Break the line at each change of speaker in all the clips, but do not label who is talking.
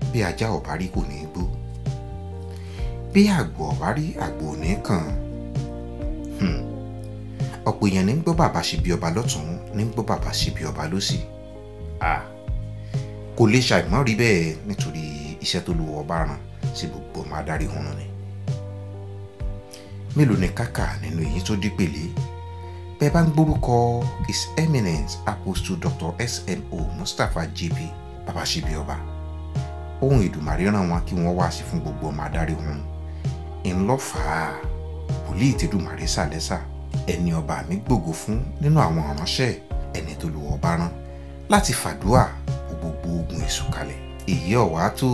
bí ajá ò bá rí kò ní í gbó bí àgbò ò bá rí àgbò ò ní í kàn Hmm. ọ̀pọ̀ èèyàn ní ń gbọ́ bàbá ṣe bí ọba lọ́tún ní ń gbọ́ bàbá ṣe bí ọba lọ́sì Ah. kò lè ṣàìmọ́ rí bẹ́ẹ̀ nítorí iṣẹ́ tó lu ọba ràn sí gbogbo ọmọ adarí hun ni mélòó ni kákà nínú èyí tó dí pèlé bẹ́ẹ̀ bá ń gbórúkọ his eminence apostle dr smo mustapha jp bàbá ṣe bí ọba ohun ìdùmarè ràn wọn kí wọ́n wá sí fún gbogbo ọmọ adarí hun ńlọ́fàá wòlíì tẹ́dùmarè sàlẹ́sà ẹni ọba mi gbògo fún nínú àwọn ìránṣẹ́ ẹni tó lu ọba rán láti fàdúà kó gbogbo ogun èṣù kalẹ̀ èyí ọ̀wá tó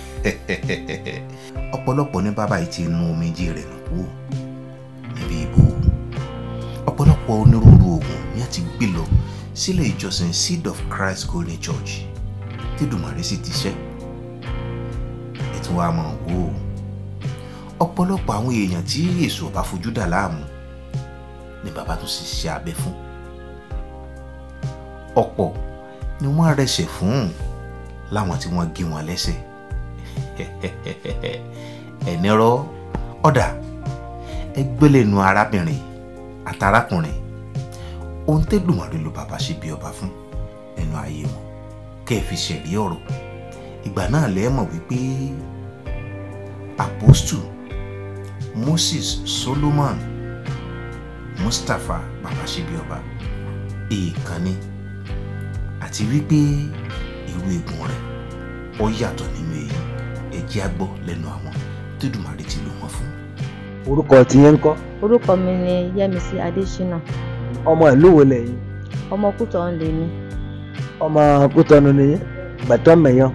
ọ̀pọ̀lọpọ̀ ní bàbá yìí ti nu omijé rẹ̀ nù kú níbi ìbò ọ̀pọ̀lọpọ̀ onírúurú ogun ni a ti gbé lọ sílé ìjọsìn seed of christ golden church tẹ́dùmarè sì ti ṣẹ́ ètò wa mọ̀ wò ó ọ̀pọ̀lọpọ̀ àwọn èèyàn tí èso ọba fojú dà láàmú ni bàbá tó sì ṣe abẹ fún ọ̀pọ̀ ni wọ́n rẹsẹ̀ fún láwọn tí wọ́n gé wọn lẹ́sẹ̀ ẹ̀nìrọ̀ ọ̀dà ẹgbẹ́lẹ́nu arábìnrin àtàrákùnrin ohun tẹ́dùmarè ló bàbá ṣe bí ọba fún nínú ayé wọn kẹ́ ẹ fi ṣẹ̀rí ọ̀rọ̀ ìgbà náà lẹ́ẹ̀ mọ̀ wípé apostle moses solomon mustapha babasebíọba èèkànní àti wípé irú eegun rẹ̀ ó yàtọ̀ nínú èyí ẹjẹ́ á gbọ́ lẹ́nu àwọn tẹ́dùmarè ti lò wọ́n fún.
orúkọ tiyẹn ń kọ́
orúkọ mi ni yẹmísí adésínà
ọmọ ìlú wo lẹ́yìn
ọmọ kútọ ń lè mí
ọmọ kútọnu nìyẹn gbẹtọ mẹyàn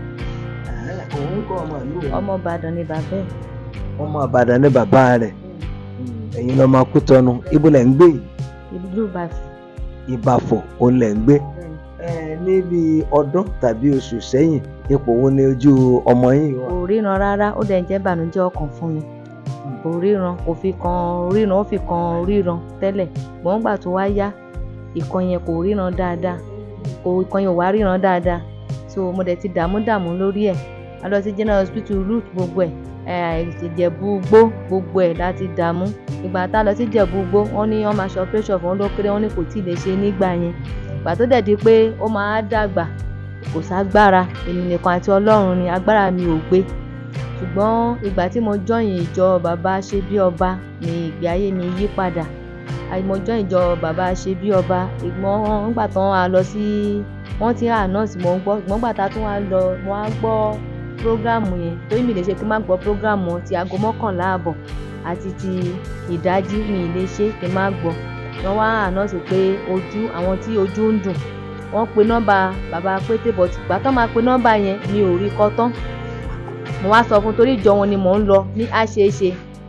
òun kọ ọmọ ìlú wo
ọmọ ìbàdàn ni bàbá ẹ
ọmọ àbàdàn ní bàbá rẹ̀ ẹ̀yin lọmọ kútọnu ibo lẹ ń gbé yìí
ìlú ìbàfẹ́
ìbàfọ̀ òun lẹ ń gbé ẹ níbi ọdún tàbí oṣù sẹ́yìn ipò wo ni ojú ọmọ yìí wà.
kò ríran rárá ó dẹ̀ ń jẹ́ ìbànújẹ́ ọkàn fún mi kò ríran kò fi kan ríran ó fi kan ríran tẹ́lẹ̀ gbọ́n gbà tó wá yá ìkan yẹn kò ríran dáadáa kò ìkan yẹn ò wá ríran dáadáa so mo dẹ̀ ti dààmú dààmú lórí ẹ̀ a lọ sí general hospital root gbogbo ẹ̀ ẹ̀ ìjẹ̀bú gbó gbogbo ẹ̀ láti dààmú ìgbà tá a lọ sí ìjẹ̀bú gbó wọ́n ní wọ́n máa ṣe operation fún wọn ló kéré wọ́n ní kò tí ì lè ṣe nígbà yẹn ìgbà tó dẹ̀ di pé ó máa dàgbà kò ságbára èmi nìkan àti ọlọ́run ni agbára mi ò gbé ṣùgbọ́n ìgbà tí mo jọyìn ìjọ bàbá ṣe bí ọba ni ìgbé ayé mi yí padà mo jọyìn ìjọ bàbá ṣe bí ọba ìgbọ́n nígbà tán a lọ sí wọ́n ti ànọ́ọ̀sì mo ń gbọ́ ìgbọ́n gbà tá a tún wá lọ mo wá gbọ́ prógráàmù yẹn torí mi lè ṣe kí n má gbọ́ prógráàmù ti aago mọ́kànlá àbọ̀ àti ti ìdájí mi lè ṣe kí n má gbọ́ wọ́n wá ànọ́ọ̀sì pé ojú àwọn tí ojú ń dùn wọ́n pe nọ́mbà bàbá pété bọ̀tì ìgbà tán máa pe nọ́mbà yẹn mi ò rí kọ́ tán mo wá sọ fún torí ìjọ wọn ni mò ń lọ ní àṣeéṣe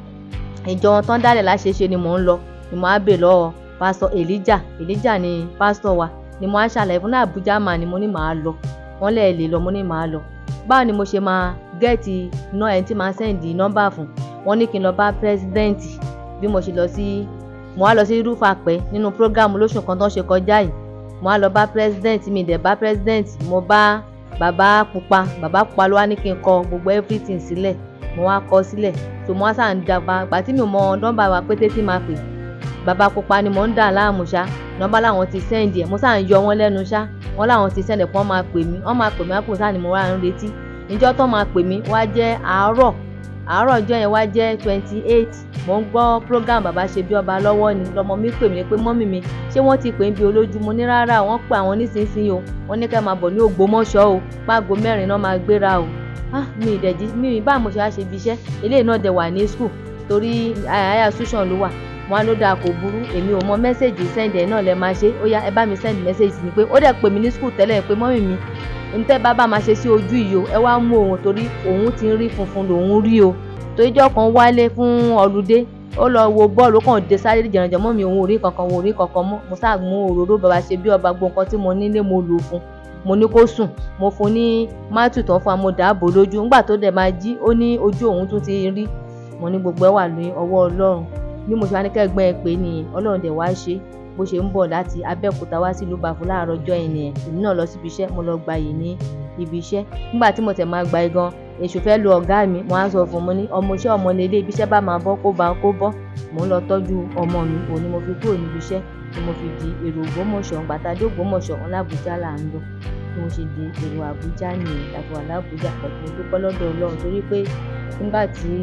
ìjọ wọn tán dálẹ̀ láṣeéṣe ni mò ń lọ ni mo á bè lọ́wọ́ pásítọ̀ elijah elijah ni pásítọ̀ wa ni mo á ṣàlàyé fún náà abuja mà ni mo ní màá lọ wọ́n lẹ̀ lè lọ mo ní màá lọ báwo ni mo ṣe máa gẹ́ẹ̀tì ná ẹni tí máa sẹ́ǹdì nọ́mbà fún wọ́n ní kí n lọ bá pírẹ́sidẹ́ǹtì bí mo ṣe lọ sí mo wá lọ sí rúfàpẹ́ nínú prógámù lóṣù kan tó ń ṣe kọjá yìí mo wá lọ bá pírẹsidẹ́ǹtì mi dẹ̀ bá pírẹsidẹ́ǹtì mo bá bàbá pupa bàbá pupa ló wá ní kí n kọ gbogbo everything sílẹ̀ mo wá kọ sílẹ̀ tó mo wá sàn dàgbà gbà tí mi ò mọ nọ́mbà wa pété tí máa pè bàbá pupa ni mò ń dà láàmú ṣá nọ́mbà làwọn ti sẹ́ǹdì ẹ̀ mo sàn yọ wọ́n lẹ́nu ṣá wọ́n làwọn ti sẹ́ǹdì ẹ̀ kí wọ́n máa pè mí wọ́n máa pè mí àpò sáà ni mo wá ń retí níjọ́ tó máa pè mí wá jẹ́ àárọ̀ àárọ̀ ọjọ́ yẹn wá jẹ́ twenty eight mo ń gbọ́ program bàbá ṣe bí ọba lọ́wọ́ ni lọmọ mi pè mí pé mọ́mì mi ṣé wọ́n ti pè ń bí olójú mo ní rárá wọ́n pè àwọn nísinsìnyí o wọ́n ní ká máa bọ̀ ní ògbómọ̀ṣọ́ o págo mẹ́rin náà máa gbéra o ah mi ìdẹ̀jí mi bá mo ṣe wá ṣe ibi iṣẹ́ eléyìí náà dẹ̀ wà ní school torí àyà sùsàn ló wà wọn á ló dáa kò burú èmi ò mọ mẹ́sẹ̀gì sẹ́ǹdì ẹ̀ náà lẹ máa ṣe ó yá ẹ bá mi sẹ́ǹdì mẹ́sẹ̀gì ni pé ó dẹ̀ pè mí ní school tẹ́lẹ̀ pé mọ́mì mi ntẹ́ bàbá máa ṣe sí ojú yìí o ẹ wá mú òun torí òun ti ń rí funfun lòun rí o toríjọ́ kan wálé fún ọlùdé ó lọ wo bọ́ọ̀lù ó kàn dé sáré jẹ̀rànjẹ̀ mọ́ mi òun ò rí kankan òun ò rí kankan mọ́ mo sáà mú òróró bàbá ṣe bí ọba gbogbo nǹkan tí mo nílé mo lò fún mo ní kó sùn mo fún ní mátù tán fún wa mo dààbò lójú ńgbà tó dẹ̀ máa jí ó ní ojú òun tún ti rí mo ní gbogbo ẹ wà ní ọwọ́ ọlọ́run bí mo ṣe wá ní kẹ́gbẹ́ ẹ pé nìyẹn ọlọ́run dẹ̀ wá ṣe bó ṣe ń bọ̀ láti abẹ́òkúta wá sí ìlú ìbàfò láàárọ̀ ọjọ́ yẹn nìyẹn èmi náà lọ síbi iṣẹ́ mo lọ gba yìí ní ibi iṣẹ́ nígbà tí mo tẹ̀ máa gba igan èṣù fẹ́ lu ọ̀gá mi mo á sọ fún un mo ní ọmọ iṣẹ́ ọmọ lélẹ̀ ibi iṣẹ́ bá máa bọ́ kó bá kó bọ́ mò ń lọ tọ́jú ọmọ mi òun ni mo fi kúrò níbi iṣẹ́ ni mo fi di èrò Ògbómọ̀ṣọ́ gbàtàdé Ògbómọ̀ṣọ́ wọn l'Àbújá là ń lọ bí mo ṣe di èrò Àbújá nìyẹn tàbí wà l'Àbújá pẹ̀lú mo dúpẹ́ lọ́dọ̀ Ọlọ́run torí pé nígbà tí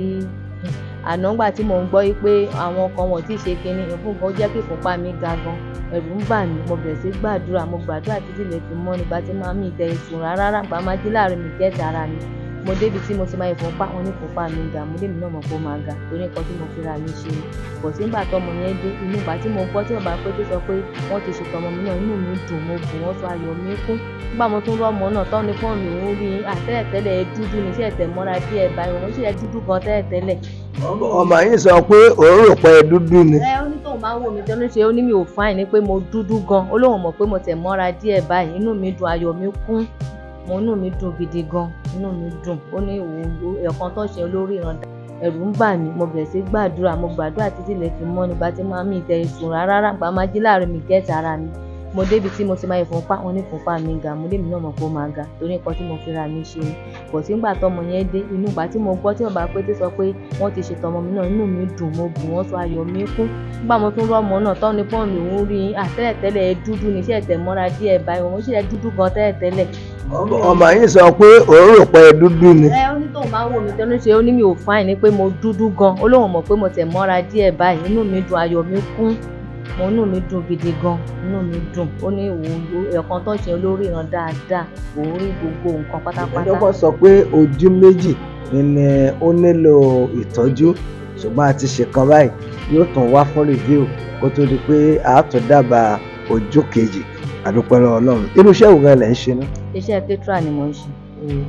àná ńgbà tí mò ń gbọ́ yí pé àwọn kan wọ́n ti ṣe kinní ìfúnpá ó jẹ́ kí ìfúnpá mi ga gan ẹ̀rù ń bà mí mo bẹ̀rẹ̀ sí gbàdúrà mo gbàdúrà títí lè fi mọ́ nígbà tí màá mi ìtẹ̀ ìsùn rárá ràgbà máa jí láàrin mi kẹ́ẹ̀tì ara mi mo débi tí mo ti máa ìfúnpá wọn ní ìfúnpá mi ga mo débi náà mọ̀ pé ó máa ga torí nǹkan tí mo fi ra mi ṣe bọ̀ sí nígbà tọmọ yẹn dé inú ìgbà tí mo gbọ́ tí bàbá pété sọ pé wọ́n ti ṣètò ọmọ mi náà inú mi dùn mo bù wọ́n sọ ayọ̀ mi kún nígbà mo tún rọ́ọ̀mọ náà tọ́ ni fún mi òun rí àtẹ́lẹ̀tẹ́lẹ̀ ẹ dúdú ní sí ẹ̀tẹ̀ mọ́ra díẹ̀ báyìí òun sì ẹ dúdú gan tẹ́lẹ̀tẹ́lẹ̀
ọmọ yìí sọ pé òun rò pé dúdú ni.
ẹ ó ní tóun bá wò mí tẹnu ṣe ó ní mi ò fáìn ni pé mo dúdú gan ó lóun mọ̀ pé mo tẹ̀ mọ́ra díẹ̀ báyìí inú mi dùn ayọ̀ mi kún mo inú mi dùn gidi gan inú mi dùn ó ní òun ẹ̀kan tó ṣe olórí ìrànda ẹ̀rù ń bà mí mo bẹ̀rẹ̀ sí gbàdúrà mo gbàdúrà títí lè fi mọ́ nígbà tí màá mi ìtẹ̀ ìsùn rárá ràgbà máa jí láàrin mi gẹ́ẹ̀tì ara mi mo débi tí mo ti máa ìfúnpá wọn ní ìfúnpá mi ga mo débi náà mọ̀ pé ó máa ga torí nǹkan tí mo fi ra mi ṣe ni bọ̀ sí nígbà tọmọ yẹn dé inú ìgbà tí mo gbọ́ tí bàbá pété sọ pé wọ́n ti ṣètò ọmọ mi náà inú mi dùn mo bù wọ́n sọ ayọ̀ mi kún nígbà mo tún rọ́ọ̀mọ náà tọ́ ni pọ́ùn mi òun rí àtẹ́lẹ̀tẹ́lẹ̀ ẹ dúdú ní iṣẹ́ ẹ̀tẹ̀ mọ́ra díẹ̀ báyìí òun sì ẹ dúdú gan tẹ́lẹ̀tẹ́lẹ̀
ọmọ yìí sọ pé òun rò pé dúdú ni.
ẹ ó ní tóun bá wò mí tẹnu ṣe ó ní mi ò fáìn ni pé mo dúdú gan ó lóun mọ̀ pé mo tẹ̀ mọ́ra díẹ̀ báyìí inú mi dùn ayọ̀ mi kún mo inú mi dùn gidi gan inú mi dùn ó ní òun ẹ̀kan tó ṣe olórí ìran dáadáa òun rí gbogbo nǹkan pátápátá.
ìjọba sọ pé ojú méjì ni ó nílò ìtọ́jú ṣùgbọ́n a ti ṣèkan báyìí yóò tún wá fún review kó tó di pé a tún dábàá ojú kejì àdúpẹ́ lọ́wọ́ ọlọ́run irú iṣẹ́ wo gan lẹ̀ ń ṣe náà.
iṣẹ́ ketra ni mo ń ṣe.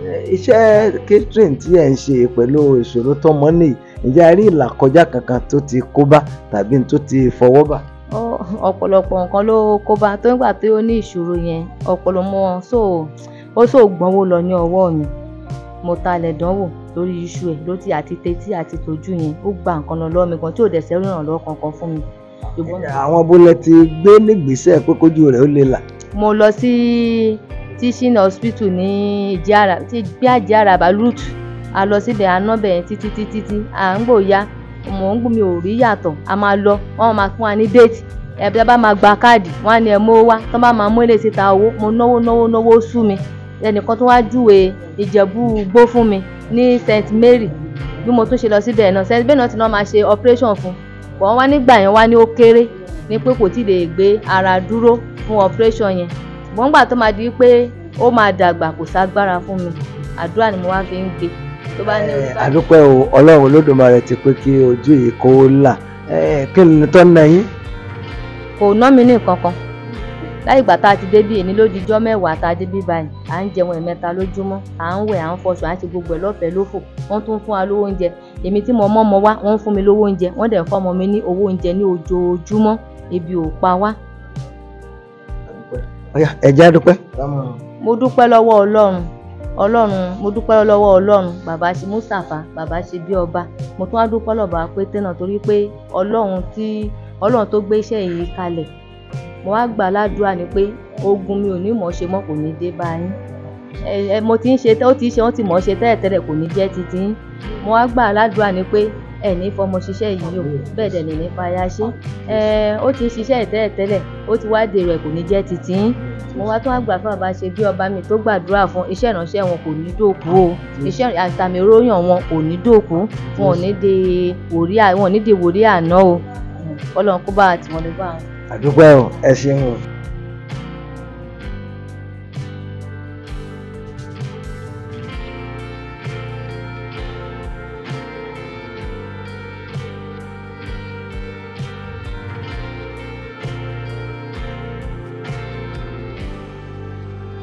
iṣẹ́ catering tí ẹ̀ ń ṣe pẹ̀lú ìṣòro tó mọ́ nìyí ǹjẹ́ a rí ìlàkọjá kankan tó ti kó bá tàbí tó ti fọwọ́ bà.
ọ̀pọ̀lọpọ̀ nǹkan ló kó bá tó nígbà tí ó ní ìṣòro yẹn ọ̀pọ̀lọpọ̀ so ó so gbọ́nwó lọ ní ọwọ́ mi mo talẹ̀ dánwò lórí iṣu ẹ̀ ló ti àti tetí àti tójú yẹn ó gba nǹkan lọ lọ́wọ́ mi gan tí ò dẹ̀ sẹ́rù ìrànlọ́wọ́ kankan fún mi.
àwọn bólẹ̀ ti gbé nígbésẹ̀ pé kójú rẹ̀ ó lè là.
mo lọ sí teaching hospital ní ìjìara tí gbé àjìara balut a lọ síbẹ̀ anábẹ̀ yẹn títí títí tí à ń gbòòyà mò ń gbọ́ mi ò rí yàtọ̀ a máa lọ wọ́n máa fún wa ní déètì ẹ̀bí bá máa gba káàdì wọ́n á ní ẹ̀ mọ́ wá tó bá máa mú èlé síta owó mo náwó náwó náwó sú mi ẹnìkan tó wá júwe ìjẹ̀bú gbó fún mi ní st mary bí mo tún ṣe lọ síbẹ̀ náà st mary náà ti náà máa ṣe operation fún wọ́n wá nígbà yẹn wá ní ó kéré ní pé kò tí ì lè gbé ara dúró fún operation yẹn ṣùgbọ́n gbà tó máa di pé ó máa dàgbà kò ságbára fún mi àdúrà ni mo wá fi ń gbé tó bá ní.
àdúpẹ́ o ọlọ́run olódùmarè ti pé kí ojú yìí kó là kí ni tó ń na yín.
kò ná mi ní nǹkan kan láì gbà tá a ti dé bí èní lójijọ́ mẹ́wàá tá a dé bí báyìí à ń jẹun ẹ̀mẹ́ta lójúmọ́ à ń wẹ̀ à ń fọṣọ à ń ṣe gbogbo ẹ̀ lọ́fẹ̀ẹ́ lófò wọ́n tún fún wa lówó oúnjẹ èmi tí mo mọ́ ọmọ wá wọ́n ń fún mi lówó oúnjẹ wọ́n dẹ̀ ń fọ́ ọmọ mi ní owó oúnjẹ ní ojoojúmọ́ ebi ò pa wá.
ẹ̀jẹ̀ àdúpẹ́.
mo dúpẹ́ lọ́wọ́ ọlọ́run ọlọ́run mo dúpẹ́ lọ́wọ́ ọlọ́run bàbá ṣe mustapha bàbá ṣe bí ọba mo tún wá dúpẹ́ lọ́ba pété náà torí pé ọlọ́run tí ọlọ́run tó gbé iṣẹ́ yìí kalẹ̀ mo wá gbà ládùúrà ni pé ogun mi ò ní mọ̀ ṣe mọ́ kò ní dé bá yín ẹ ẹ mo ti ń ṣe ó ti ṣe wọ́n ti mọ̀ ṣe tẹ́lẹ̀tẹ́lẹ̀ kò ní jẹ́ titi yín mo wá gbà ládùúrà ni pé ẹ ní fọmọ ṣiṣẹ́ yìí o bẹ́ẹ̀ dẹ̀ lè ní fàyà ṣe ẹ ó ti ń ṣiṣẹ́ tẹ́lẹ̀tẹ́lẹ̀ ó ti wá dèrò ẹ̀ kò ní jẹ́ titi yín mo wá tún wá gbà fún bàbá ṣe bí ọba mi tó gbàdúrà fún iṣẹ́ ìránṣẹ́ wọn kò ní dòkú o iṣẹ́ àtàmì oróyàn wọn kò ní dòkú wọn ò ní de wòrí wọn ò ní de wòrí àná o ọlọ́run kó bá àtìwọ́n lè bá wọn.
àdúpẹ́ o ẹ ṣeun o.